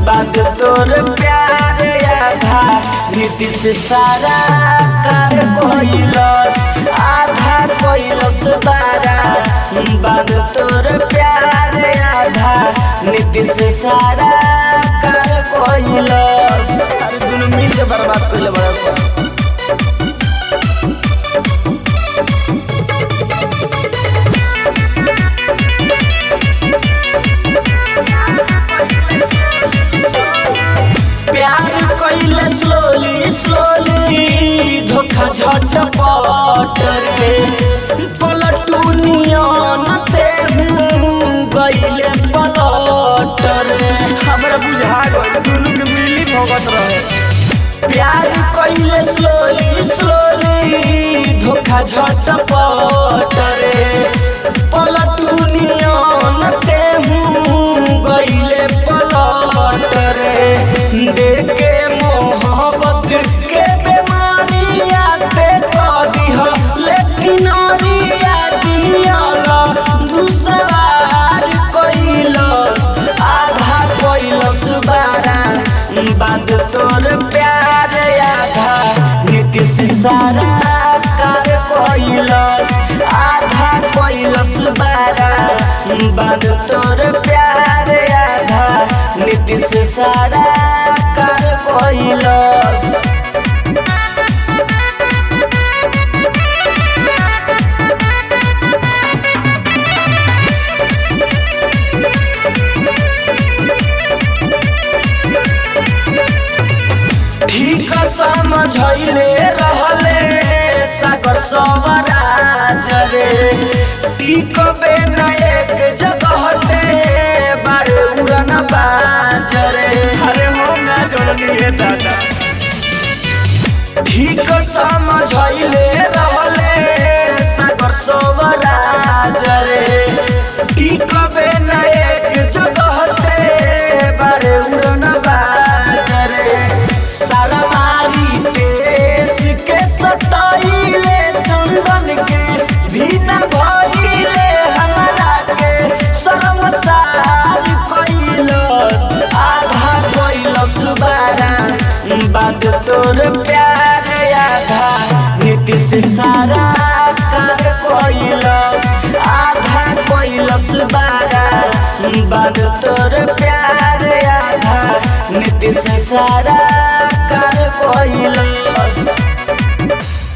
बाद तोर प्यार आधा नीतीश सारा कार कोइलस आधा कोइलस बारा बाद तोर प्यार आधा नीतीश सारा कार कोइलस अरे दुनु मिल के बर्बाद कइले बड़ा सा प्यार कइले स्लोली स्लोली धोखा झटपट रे पलटू नियन ते गइले पलट रे हमरा बुझा गइल दुनु के मिली भगत रहे प्यार कइले स्लोली स्लोली धोखा झटपट रे पलटू नियन ते गइले पलट रे देखे मोहब्बत के बेमारी आते कदिह लेकिन अरिया दियाला दुसवार कइलस आधा कइलस बारा बाद तोर प्यार आधा नीतीश सारा कार कइलस आधा कइलस बारा बाद तोर प्यार आधा नीतीश सारा कार कइलस ठीक समझैले रहले सागर सवराज रे टिकबे न एक जगह ते बारे उड़न बाज रे अरे हो ना जोड़नी है दादा ठीक समझैले रहले सागर सवराज रे टिकबे न एक जगह ते बारे उड़न बाज रे सारा मारी देश के सताइले चंदन के भीना भइले हमरा के शर्मसार कइलस आधा कइलस बारा बाद तोर प्यार आधा नीतीश सारा कार कइलस आधा कइलस बारा बाद तोर प्यार आधा नीतीश सारा कार कइलस